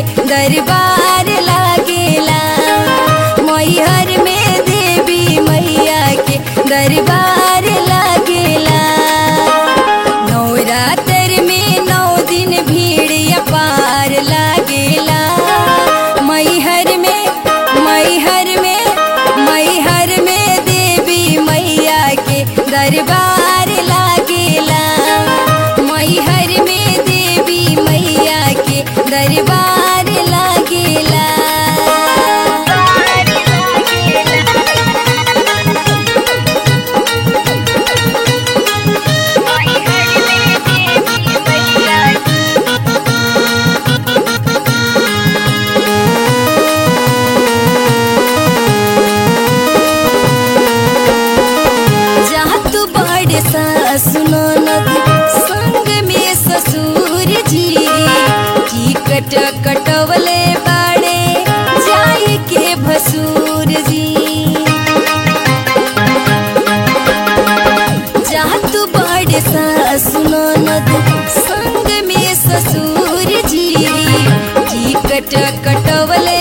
के दरबार लागेला मैहर में देवी मैया के दरबार लागेला नवरात्र में नौ दिन भीड़ अपार लागेला मैहर में मैहर में मैहर में देवी मैया के दरबार लागेला मैहर में देवी मैया के दरबार लागेला जहाँ तू बड़े सुनो नदी संग में ससुर जी टिकट कटवले बाड़े जाए के भसुर जी जहाँ तू बड़े सुनो नदी संग में ससुर जी टिकट कटवले